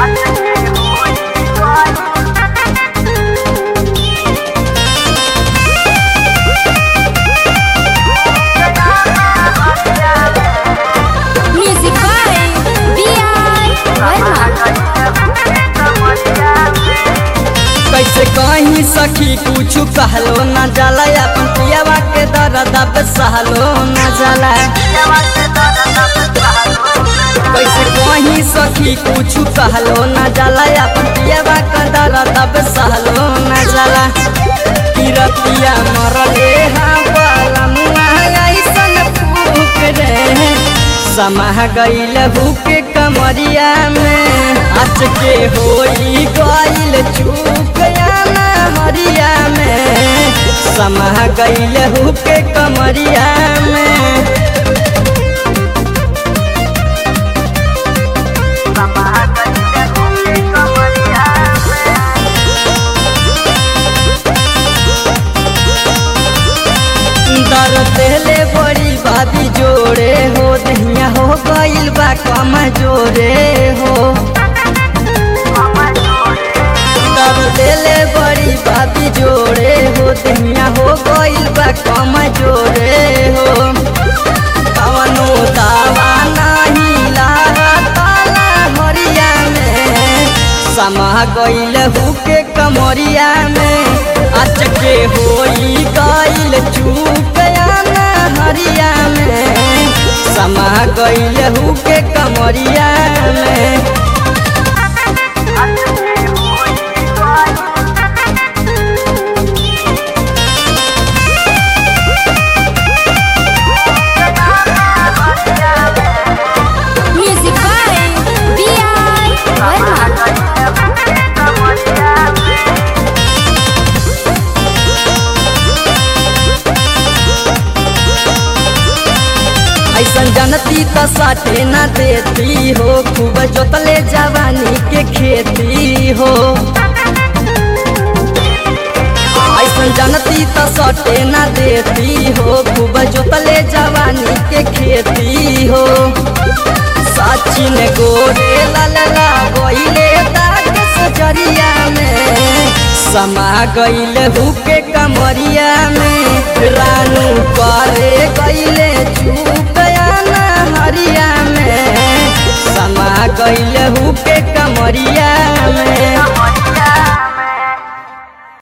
Music by B.R. Verma. कैसे कहीं सखी कुछ कहलो न जाला अपन पियावा के दर्द अब सहलो न जाला कैसे कहीं सखी कुछ कहलो न जाला अपन पियावा के दर्द अब सहलो न जाला किरतिया मरले हाँ वाला मुआ ऐसन फूक रे समाह गईल भूके कमरिया में अच के होई गईल चूक ना हरिया में समाह गईल भूके कमरिया में दर देले बड़ी बाबी जोड़े हो दहिया हो गईल बा कम जोरे हो दर देले बड़ी बाबी जोड़े हो दहिया हो गईल बा कम जोरे हो कवनो दावा नहीं लागताला हरिया में समा गईल हुके कमरिया में अचके होई गईल चूकया ना हरिया में समा गईल हुके कमरिया में Music by B.R. Verma. ऐसन जनती तो साटे न देती हो खूब जोतले जवानी के खेती हो ऐसन जनती तो सटे न देती हो खूब जोतले जवानी के खेती हो सचिन गोरे ललला गोइले दाग सजरिया में समा गईल हुके कमरिया में रानू करे गईले चुकया ना हरिया में समा गईल हुके कमरिया में